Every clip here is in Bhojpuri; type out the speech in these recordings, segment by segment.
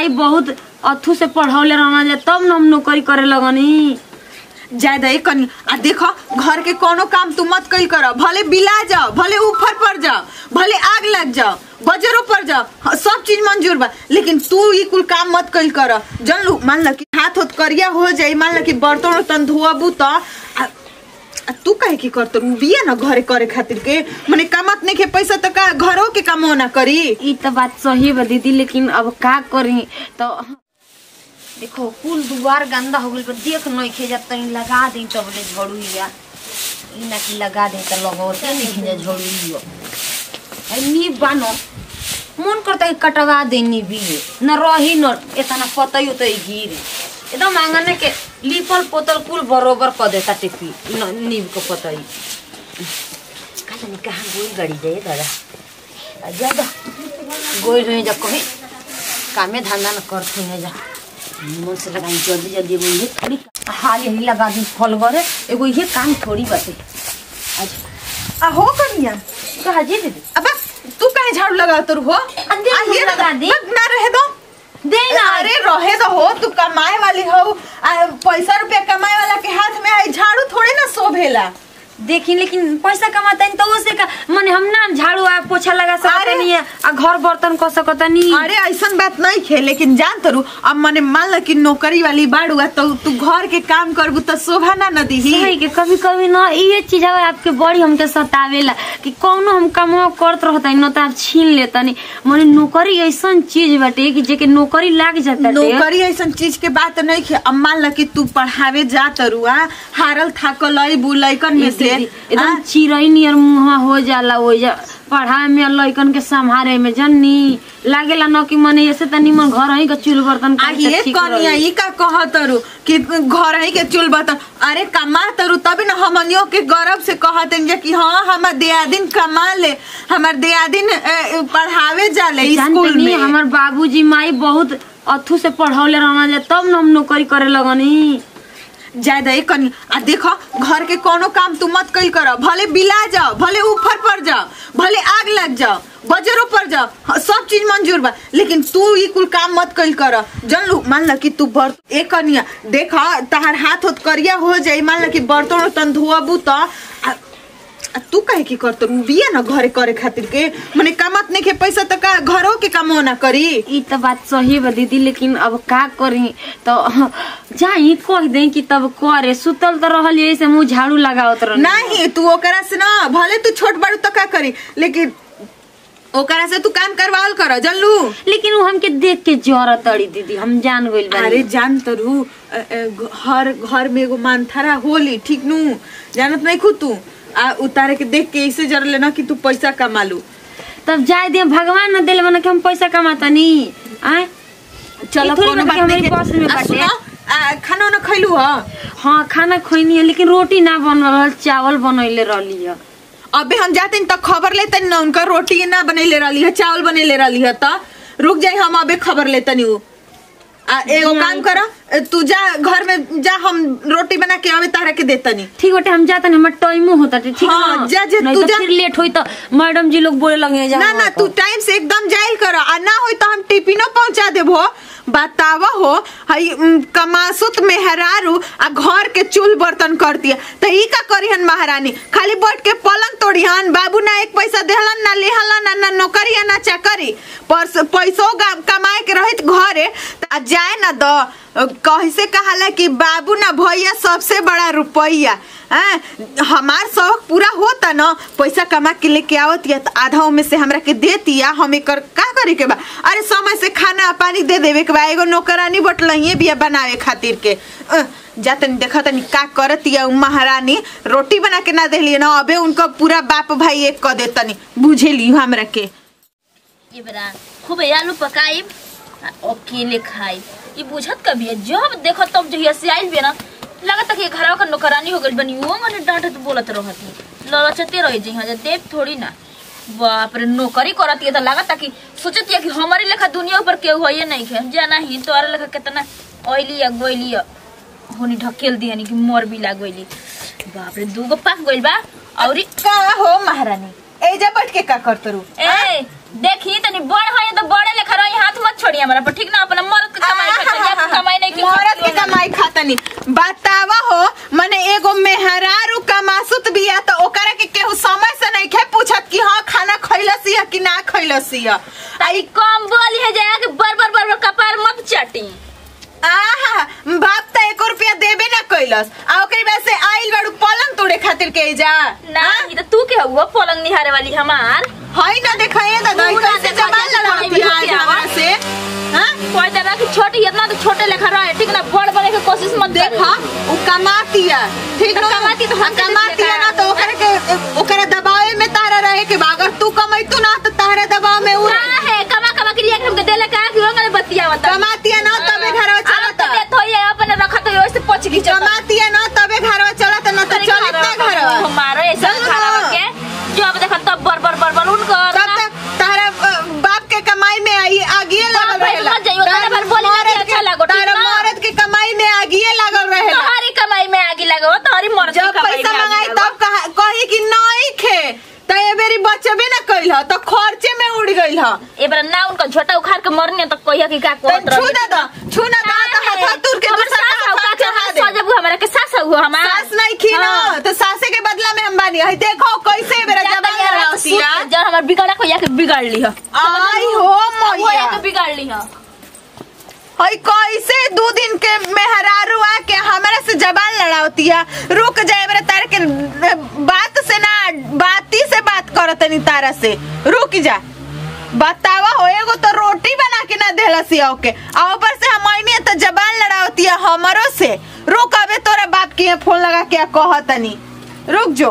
माई बहुत अथू से पढ़ौले रहना जा तब न हम नौकरी करे लगनी ज्यादा एक कनी आ देखो घर के कोनो काम तू मत कल कर भले बिला जाओ भले ऊपर पड़ जाओ भले आग लग जाओ बजरो पर जाओ हाँ, सब चीज मंजूर बा लेकिन तू ई कुल काम मत कल कर जन लू मान ल कि हाथ होत करिया हो जाई मान ल कि बर्तन उर्तन धोबू त आ, आ तू काहे की करत रू बिया ना घरे करे खातिर के मने कामत नहीं के पैसा त का घरो के काम ना करी ई तो बात सही बा दीदी लेकिन अब का करी तो देखो कुल दुआर गंदा हो गइल बा देख नहीं खे जा तनी लगा दे तब ले झड़ुइया ई ना कि लगा दे त लगौते नहीं खे जा झड़ुइया आई नी बानो मन करता है कटवा देनी भी न रही न इतना पतई उतई गिर एकदम आंगन के लिपल पोतल कुल बरोबर क देता टिपी न नीम को पतई कहाँ नहीं कहाँ गोल गड़ी जाए दादा ज्यादा गोल रहे जा कहीं कामे धंधा न करते हैं जा मन से लगाई जल्दी जल्दी एगो ये थोड़ी हाल यही लगा दी फल गरे एगो ये काम थोड़ी बाटे आज आ हो कनिया कहा जी दीदी अब तू काहे झाड़ू लगा तू हो दे आ, ये लगा दी। बस ना रहे दो दे ना अरे रहे तो हो तू कमाए वाली हो आ, पैसा रुपया कमाए वाला के हाथ में आई झाड़ू थोड़े ना शोभेला देखी लेकिन पैसा कमाता है तो उसे का माने हम ना झाड़ू आ पोछा लगा सकता अरे। नहीं है आ घर बर्तन कर सकता नहीं अरे ऐसन बात नहीं खे लेकिन जान तरू अब मने मान ल कि नौकरी वाली बाड़ू आ तो तू घर के काम करबू तो शोभा ना न दीही सही के कभी कभी ना ये चीज है आपके बड़ी हमके सतावेला कि कौनो हम काम करत रहता न तो आप छीन लेता नहीं माने नौकरी ऐसन चीज बाटे कि जेके नौकरी लाग जाता नौकरी ऐसन चीज के बात नहीं खे अब मान ल कि तू पढ़ावे जा तरू आ हारल थाकल अइबू लइकन में से एकदम आ, चिड़ई नियर मुहा हो जाला वो जा पढ़ाए में लइकन के संभारे में जन्नी लागेला न कि मने ऐसे त निमन घर ही के चूल बर्तन आ करे ये त ठीक कनिया रही। ई का कह तरू कि घर ही के चूल बर्तन अरे कमा तरू तभी ना हमनियों के गौरव से कहत हैं कि हाँ हमार दियादिन कमा ले हमार दियादिन अ, पढ़ावे जाले जानते स्कूल नहीं में हमार बाबूजी माई बहुत अथू से पढ़ौले रहना जा तब न हम नौकरी करे लगनी ज्यादा एक कनी आ देखो घर के कोनो काम तू मत कल कर भले बिला जाओ भले ऊपर पड़ जाओ भले आग लग जाओ बजरो पर जाओ हाँ, सब चीज मंजूर बा लेकिन तू ई कुल काम मत कल कर जन लू मान ल कि तू बर एक कनिया देखा तहार हाथ होत करिया हो जाई मान ल कि बर्तन उर्तन धोबू त आ, आ तू काहे की करत बिया ना घरे करे खातिर के मने कामत नहीं के पैसा त का घरो के कामो ना करी ई तो बात सही बा दीदी लेकिन अब का करी तो जाई कह दे कि तब करे सुतल तो रहल ऐसे मुंह झाड़ू लगावत रह नहीं तू ओकरा से ना भले तू छोट बड़ू तो का करी लेकिन ओकरा से तू काम करवाल कर जल्लू लेकिन वो हमके देख के जरत तड़ी दीदी हम जान गइल बानी अरे जान तरू अ, अ, हर घर में एगो मानथरा होली ठीक नू जानत नहीं खू तू आ उतारे के देख के ऐसे जर लेना कि तू पैसा कमा लू तब जाए दे भगवान न दिल बना कि हम पैसा कमाता नहीं आए चलो ई थोड़ी कोनो बात बात कि नहीं हमारी बस में आ, बाटे। सुनो, आ, खाना उना खैलू ह हाँ खाना खोइनी है लेकिन रोटी ना बन रहल चावल बनैले रहली है अबे हम जाते तो खबर लेते ना उनका रोटी ना बनैले रहली है चावल बनैले रहली है त रुक जाई हम अबे खबर लेते नी आ एगो जी, काम आई। कर तू जा घर में जा हम रोटी बना के अबे तारा के देतनी ठीक बाटे हम जाते हमार टाइमो होता ठीक हाँ, ना? जा, जा, नहीं तू तो जा। फिर लेट होई तो मैडम जी लोग बोले लगे जा ना ना तू टाइम से एकदम जाइल कर आ ना होई तो हम टिफिनो पहुंचा देबो बतावा हो हई उम, कमासुत मेहरारू आ घर के चूल बर्तन कर दिया तो ई का करिहन महारानी खाली बैठ के पलंग तोड़िहन बाबू ना एक पैसा देहलन ना लेहलन ना, ना नौकरी आ ना चाकरी पर पैसो गा- कमाए के रहित घरे त आ जाए ना द कैसे कहाला कि बाबू ना भैया सबसे बड़ा रुपया हैं? हमार शौक पूरा होता ना पैसा कमा के लेके आवत या तो आधा में से हमरा के देती या हम एकर का करे के बा अरे समय से खाना पानी दे देवे के बा एगो नौकरानी बटलहिए बिया बनावे खातिर के अ, जा तनी देखा तनी का करत या उ महारानी रोटी बना के ना देली ना अबे उनका पूरा बाप भाई एक क देतनी बुझेली हमरा के ये बड़ा खूब आलू पकाई अकेले खाई ये बुझत कभी है जब देखो तब जहिया से आइल बे ना लगता कि घरवा का नौकरानी हो गइल बनी वो मने डांटत बोलत रहती ललचते रही जी हाँ देव थोड़ी ना बाप रे नौकरी करत है तो लगता कि सोचत है कि हमारे लेखा दुनिया ऊपर केहू है नहीं है जाना ही तोरा लेखा कितना ऑयली या गोइली या होनी ढकेल दिया कि मर भी लाग गइली बाप रे दूगो पाक गइल बा औरी का हो महारानी एजा बैठ के का करतरू ए देखी तनी बड़ है तो बड़े लेखा रही हाथ मत छोड़ी हमरा पर ठीक ना अपना मर्द के कमाई खाते या तू कमाई नहीं की मरद के कमाई खातनी बतावा हो मने एगो मेहरारू कमासुत बिया तो ओकरा के केहू समय से नहीं खे पूछत कि हाँ खाना खैलसी है कि ना खैलसी है आई कम बोली है जाया कि बर बर बर बर कपार मत चाटी आहा बाप त एको रुपया देबे ना कैलस आ ओकरी बाद से आइल बाड़ू पलंग तोड़े खातिर के जा ना ये तो तू के हुआ पलंग निहारे वाली हमार हई ना देखा ये दादा तू ना कैसे देखा, जबान जैसे लड़ाती कोई आज भी हमरा से हां कोई तरह की छोटी इतना तो छोटे लेखा रहे ठीक ना बड़ बड़े के कोशिश मत कर देखा उ कमाती है ठीक तो ना कमाती तो हम हाँ, कमाती है ना देखा। तो ओकरे के ओकरे दबावे में तारा रहे के बा अगर तू कमाइतू ना तो तारा दबाव में उ का है कमा कमा के लिए हमके देले का कि होंगे बतिया बता कमाती है ना तबे घरवा चलता तबे तो ये अपने रखा तो वैसे पच गई कमाती है ना तबे घरवा चलता ना तो चलत ना घरवा हमारे ऐसा चलो खाना ना। के जो अब देखा तब बर बर बर बर उनकर तब तक तारा अ, बाप के कमाई में आई आगिए लगल भाई रहेला मत जाइयो, तारा बार बोली ना कि मर्द अच्छा के- लागो, ठीक तारा ना? मर्द के कमाई में आगिए लगल रहेला तुम्हारी कमाई में आगे लगो तुम्हारी मर्द की जब कमाई पैसा में आगे मंगाई लगो। तब कहा- कही कि नहीं खे तो ये बेरी बचबे ना कैल ह तो खर्चे में उड़ गइल ह ए बार ना उनका झोटा उखाड़ के मरने तो कहिया कि का तो कोत छू ना दा छू ना दा तो हाथ तुर के दूसरा का हाथ चढ़ा दे सजब हमारा के सास हुआ हमारा सास नहीं खी ना तो सासे के बदला में हम बानी है देखो कैसे बेरा जबान लड़ाती है जब हमार बिगड़ा कहिया के बिगाड़ ली है आई हो कहिया मैया के बिगाड़ ली है हई कैसे दो दिन के मेहरारू आके हमारे से जबान लड़ावती है रुक जाए मेरे तार के बात से ना बाती से बात करत नहीं तारा से रुक जा बतावा हो एगो तो रोटी बना के ना देला सिया के आ ऊपर से हम आईनी तो जबान लड़ावती है हमरो से रुक अबे तोरा बाप के यहाँ फोन लगा के कहतनी रुक जो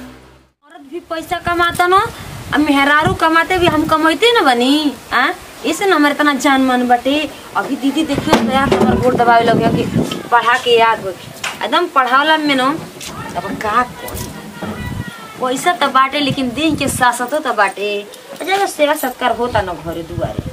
औरत भी पैसा कमाता न अब मेहरारू कमाते भी हम कमाते न बनी आ इसे न हमारे तना जान मन बटे अभी दीदी देखियो तो यार हमार गोड़ दबावे लगे कि पढ़ा के याद हो एकदम पढ़ावला में न अब का करी? पैसा तो बाटे लेकिन दिन के सासतो तो बाटे जगह सेवा सत्कार होता न घरे दुआरे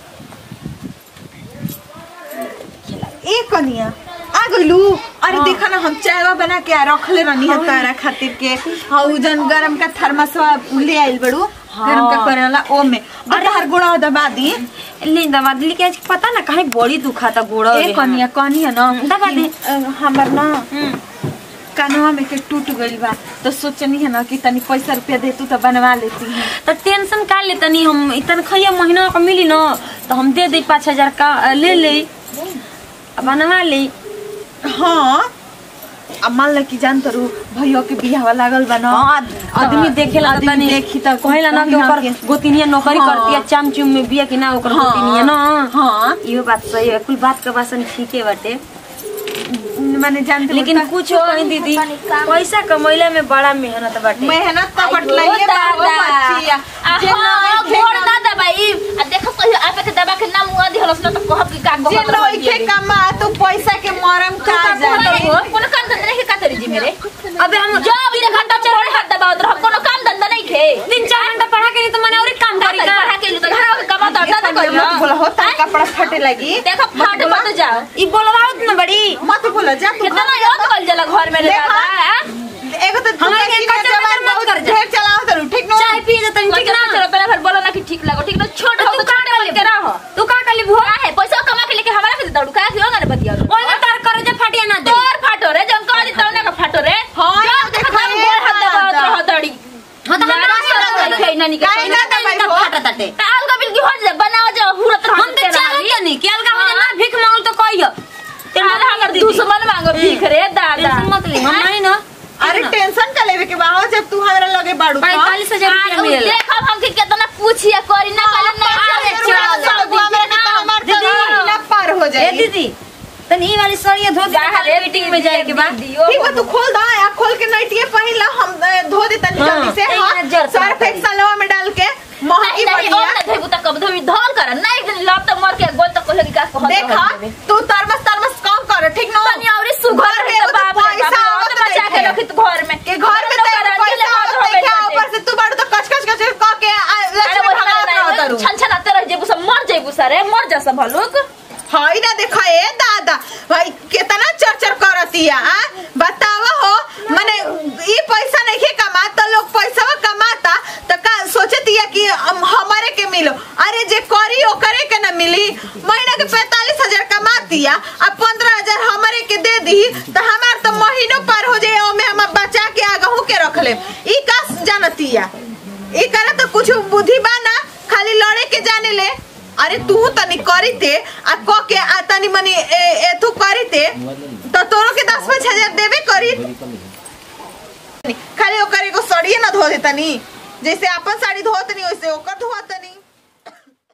ए कनिया आ गइलू अरे हाँ। देखा ना हम चायवा बना के आ रखले रहनी है तारा खातिर के हाँ उ जन गरम का थर्मसवा ले आइल बड़ू गरम का हाँ। करेला ओ में अरे हर गुड़ा दबा दी ले दवा दिली के आज पता ना कहीं बड़ी दुखाता गोड़ा ए कनिया कनिया ना दबा दे। कि, अ, हमर ना कानवा में के टूट गइल बा तो सोचनी है ना कि तनी पैसा रुपया दे तू तो बनवा लेती है तो टेंशन का ले तनी हम इतन खैया महीना का मिली न तो हम दे दे पाँच हजार का अ, ले ले अब बनवा ले हाँ अब मान ल कि जान तरू भैया के बियाह लागल बा ना हाँ, आदमी देखेला तो आदमी तनी देखी त कहेला ना कि कहीं ओकर के- गोतिनिया नौकरी हाँ। करती है चाम चुम में बिया कि ना ओकर हाँ। गोतिनिया ना हाँ। इहो बात सही है कुल बात के बासन ठीके बाटे माने जानते लेकिन कुछ कहीं दीदी पैसा कमैला में बड़ा मेहनत बाटे मेहनत तो आइयो बटलाइए बा हो दादा। बच्चिया आ जे हाँ, नइखे घोड़ कम- ना दबाई आ देखो कहियो आपे के दबा के ना मुआ दिहलस ना तो कहब कि का जे गहत रहल नइखे बिया कमा तू पैसा के मरम का जाने कोनो काम धंधा नहीं का तरी जी मेरे अबे हम जो अभी देखा घंटा चल रहे हाथ दबावत रह कोनो काम धंधा नहीं खे तीन चार घंटा पढ़ा के नहीं तो मैंने और एक काम करी का पढ़ा के लिए तो घर के कमा तो ये दादा सब मत बोला हो तार कपड़ा फटे लगी देखो फाट मत जाओ ई बोलवाओ न बड़ी मत बोला जा तू कितना याद कल जला घर में रे देखा। दादा हैं? एगो तो हमारे हमारे के के कचर जवान कचर मत बहुत कर जा। ढेर चलाओ तरू ठीक नो चाय पिए जतन ठीक ठीक ना चलो पहले फिर बोलो ना कि ठीक लगो ठीक ना छोट हो तो छोटे बोल के रहो तू का कली भो का है पैसा कमा के लेके हमारा फिर दौड़ का क्यों ना बतिया ओए में तार करे जे फाटिया ना दे तोर फाटो रे जंग का दी तौने का फाटो रे हाँ, जो ये देखा देखो, हम गोल हाथ ये दबावत दादा। रहो दड़ी हां तो हम दादा ना से लगे ना निके काहे ना दबाई हो? फाटा ताटे ताल का बिल की हो जा बनाओ जा हुरत रहो हम तो चाहत नहीं कि अलगा हो जा ना भीख मांगल तो कहियो तेरा हमर दुश्मन मांगो भीख रे दादा टेंशन मत ले हम नहीं ना अरे टेंशन का लेवे के बा हो जब तू हमरा लगे बाड़ू तो। पैंतालीस हजार रुपया मिलेला देखो हम के कितना पूछिए करी ना करी ना अरे अरे रुपया चल से बबुआ हमरा के तो हमार दीदी। तो ना पार हो ए जाए दीदी तन ई वाली साड़ियां धो दे खाली मीटिंग में जाए के बाद ठीक बा तू खोल दा आ खोल के नइटिए पहिन ला हम अ, धो दे तनी हाँ, जल्दी से एक हां नजर से सर्फ बताइए। एक सलवा में डाल के महकी नहीं बढ़िया और ना धेबू तक कब धोबी धोल कर ना एक दिन लौट तो मर के गोल तक कोई का कहत देखा तू तरमस तरमस कम कर ठीक नो तनी औरी सुघर घर में है तो एगो तो बाप रे पैसा बाप आवत और बचा के नइखे। रखी तू घर में के घर में तो एगो पैसा आवत नहीं के ऊपर से तू बाड़ू तो कच कच कच क के आ, लक्ष्मी भगवान रह तरू छन छन आते रह जेबू सब मर जेबू सारे मर जा सब हलुक हई ना देखा ए दादा भाई कितना चरचर करतिया आ बतावा हो माने ई पैसा नहीं कमा तो लोग पैसा कमाता तो का सोचतिया कि हम- हमारे के मिलो अरे जे करी ओकरे के ना मिली महीना के पैतालीस हजार कमातिया अब पंद्रह हजार हमारे के दे दी तो हमार तो महीनों पार हो जाए ओमे हम बचा के आगहू के रख ले ई का जानतिया ई करे तो कुछ बुद्धि बा ना खाली लड़े के जाने ले अरे तू तनी करी ते आ क के आ तनी मनी ए, एथु करी ते तो तोरो के दस पाँच हजार देबे करी खाली ओकर एगो सड़िए ना धो देतनी जैसे अपन साड़ी धोतनी वैसे ओकर धोतनी